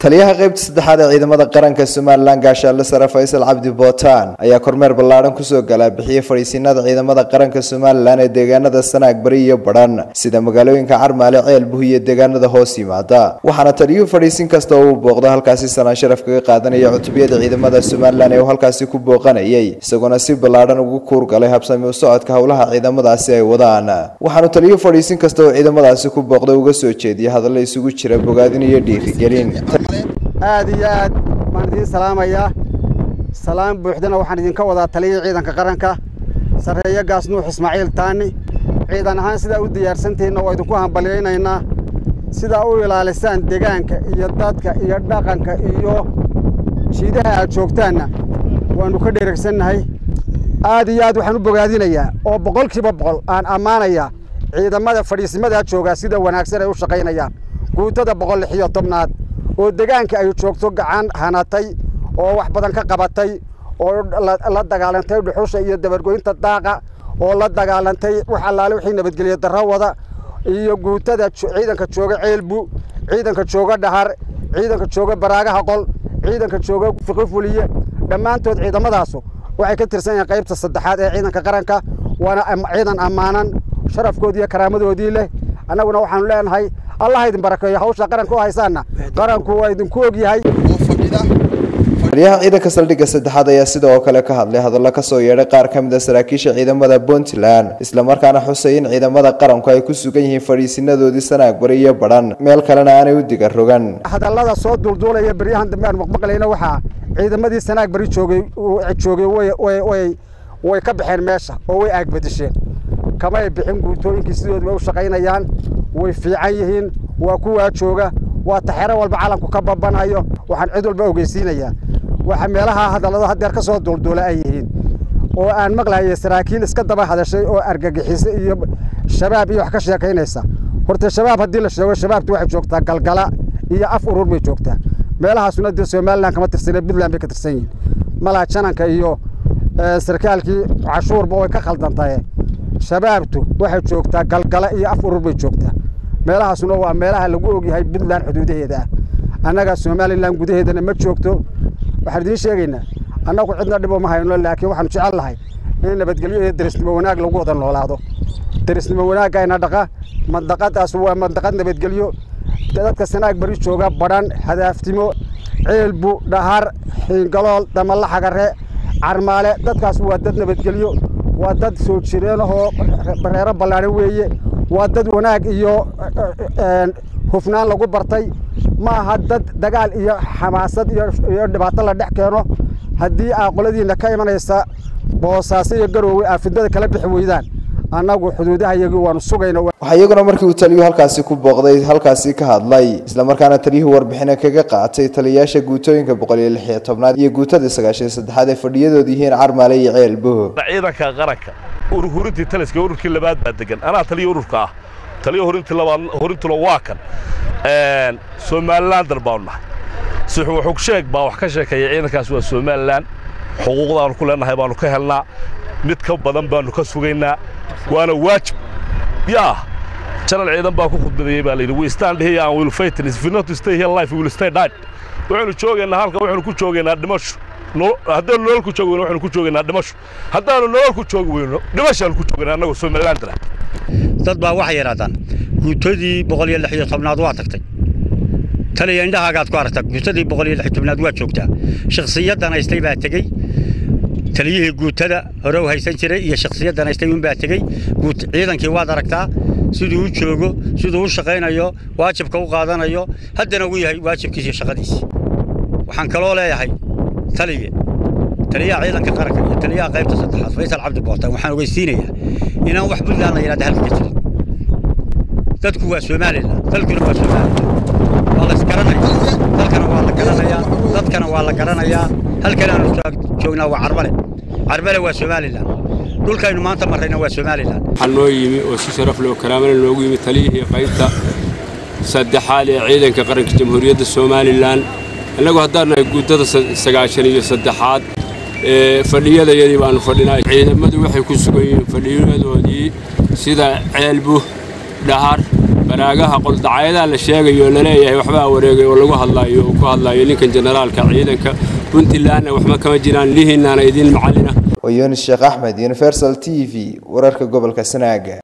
taliyaha qaybta saddexaad ee ciidamada qaranka somalilan gaashaale sare faysal cabdi bootaan ayaa kormeer ballaadhan kusoo galaa bixiyey fadhiisiinada ciidamada qaranka somalilan ee deegaanada sanaag bari iyo badhan sida magaalooyinka carmaale ceelbuh iyo deegaanada hoos yimaada waxaana taliyuhu fadhiisin kasta oo uu booqdo halkaasi sanaan sharaf kaga qaadanaya cutubiyada ciidamada somalilan ee uu halkaasi ku booqanayay isagoona si ballaadhan ugu kuurgalay habsami u socodka howlaha ciidamadaasi ay wadaan waxaanu taliyuhu fadhiisin kasta oo ciidamadaasi ku booqda uga soo jeediyay hadallo isugu jira bogaadin iyo dhiirigelin aad iyo aad baan idiin salaamayaa salaam buuxdana waxaan idinka wadaa taliyihii ciidanka qaranka sarreeyo gaas nuux ismaaciil taani ciidan ahaan sidaa u diyaarsantihiinna waa idinku hambalyaynaynaa sidaa u ilaalisaan degaanka iyo dadka iyo dhaqanka iyo jiidaha aad joogtaanna waannu ka dheregsannahay aad iyo aad waxaan u bogaadinayaa oo boqolkiiba boqol aan ammaanayaa ciidamada fadhiisimadaa joogaa sida wanaagsan ay u shaqaynayaan guutada boqol lix iyo tobnaad oo degaanka ay joogto gacan hanatay oo wax badan ka qabatay oo la dagaalantay dhuxusha iyo dabargoynta daaqa oo la dagaalantay wax allaale wixii nabadgelyo darro wada iyo guutada ciidanka jooga ceelbu ciidanka jooga dhahar ciidanka jooga baraagaha qol ciidanka jooga fiqi fuliye dhammaantood ciidamadaasu waxay ka tirsan yihiin qaybta saddexaad ee ciidanka qaranka waana ciidan ammaanan sharafkoodii iyo karaamadoodii leh annaguna waxaanu leenahay allah idin barakeeyo hawsha qaranka u haysaanna qaranku waa idinku ogyahay taliyaha ciidanka saldhigga saddexaad ayaa sidoo kale ka hadlay hadallo kasoo yeedhay qaar ka mid a saraakiisha ciidamada puntland islamarkaana xusay in ciidamada qaranku ay ku sugan yihiin fadhiisinadoodii sanaag bari iyo badhan meel kalena aanay u diga rogan hadallada soo duulduulaya beryahan dambe aan maqmaqlayna waxaa ciidamadii sanaag bari joogay joogay way ka baxeen meesha oo way aagbadisheen kamay bixin guutooyinkii sidoodu way u shaqaynayaan way fiican yihiin waa kuwaa jooga waa taxero walba calanku ka babanayo waxaan cid walba ogeysiinayaa waxa meelaha hadallado haddeer ka soo duulduula ay yihiin oo aan maqlahaya saraakiil iska daba hadashay oo argagixisa iyo shabaab iyo wax ka sheekaynaysa horta shabaab haddii la sheego shabaabtu waxay joogtaa galgala iyo af urur bay joogtaa meelahaasuna dee somalilan kama tirsane puntland bay ka tirsan yihiin malaha jananka iyo sarkaalkii cashuurba way ka khaldantaye shabaabtu waxay joogtaa galgala iyo af urur bay joogtaa meelahaasuna waa meelaha lagu ogyahay puntland xuduudaheeda ah annaga somalilan gudaheedana ma joogto waxaan idiin sheegaynaa annagu cidna dhibo ma hayno laakiin waxaanu jecel lahay in nabadgelyo iyo derisnimo wanaag lagu wada noolaado derisnimo wanaagayna dhaqa mandaqadaas waa mandaqad nabadgelyo dadka sanaag bari jooga badhan hadaaftimo ceelbu dhahar xiingalool damalla xagare carmaale dadkaas waa dad nabadgelyo waa dad soo jireenahoo reero ballaadhan weeye waa dad wanaag iyo hufnaan lagu bartay ma aha dad dagaal iyo xamaasad iyo dhibaato la dhex keeno haddii aa qoladiinna ka imanaysa boosaaso iyo garoowe aa fidnada kala bixi weydaan annagu xuduudaha iyagii waanu sugayna waxaa iyaguna markii uu taliyuhu halkaasi ku booqday halkaasi ka hadlay islamarkaana taliyuhu warbixina kaga qaatay taliyayaasha guutooyinka boqol iyo lix iyo tobnaad iyo guutada sagaashan iyo saddexaad ay fadhiyadoodu yihiin carmaale iyo ceelbuh ciidanka qaranka hurintii taliska ururkii labaad baa degan anaa taliya ururka ah taliya horintii labaad horintuna waa kan somalilan dal baanu nahay sixuxug sheeg baa wax ka sheekeeya ciidankaas waa somalilan xuquuqdaanu ku leenahay baanu ka helnaa mid ka badan baanu ka sugaynaa waana waajib yaa janal ciidan baa ku khudbadeeyey baa layidhi we stand here and will fight if we not stay here life we will stay dead waxaynu joogaynaa halka waxaynu ku joogaynaa dhimasho haddaanu nolol ku joogi weyno waxaynu ku joogaynaa dhimasho haddaanu nolol ku joogi weyno dhimashaanu ku joogaynaa annagoo somaliland dala dad baa waxay yidhahdaan guutadii boqol iyo lix iyo tobnaad waa tagtay taliya indhahaagaad ku aragtaa guutadii boqol iyo lix iyo tobnaad waa joogtaa shakhsiyaddan haystay baa tegey taliyihii guutada hore u haysan jiray iyo shakhsiyaddan haystay unbaa tegey ciidankii waad aragtaa siduu u joogo siduu u shaqaynayo waajibka u qaadanayo haddana uu yahay waajibkiisa iyo shaqadiisi waxaan kaloo leeyahay taliye taliyaha ciidanka qaranka iyo taliyaha qaybta saddexaad faysal cabdi bootaan waxaan ogeysiinayaa inaan wax puntland la yidhahda halka ka jirin dadku waa somalilan dalkuna waa somalilan waa la isgaranaya dalkana waa la garanayaa dadkana waa la garanayaa halkan aanu joognaa waa carbale carbale waa somalilan dhulkaynu maanta marrayna waa somalilan waxaa noo yimi oo si sharaf leh oo karaamana noogu yimi taliyihii qaybta saddexaad ee ciidanka qaranka jamhuuriyadda somalilan innagu haddaan nahay guutada sagaashan iyo saddexaad ee fadhiyadayadii baannu fadhinaa ciidamadu waxay ku sugan yihiin fadhiyadoodii sida ceelbuh dhahar baraagaha qoldacayadaha la sheegayo oo laleeyahay waxbaa wareegay oo lagu hadlaayo oo ku hadlaayo ninkan generaalka ciidanka puntlandna waxba kama jiraan lihiinaana idiin macallina waa yunis sheekh axmed universal t v wararka gobolka sanaaga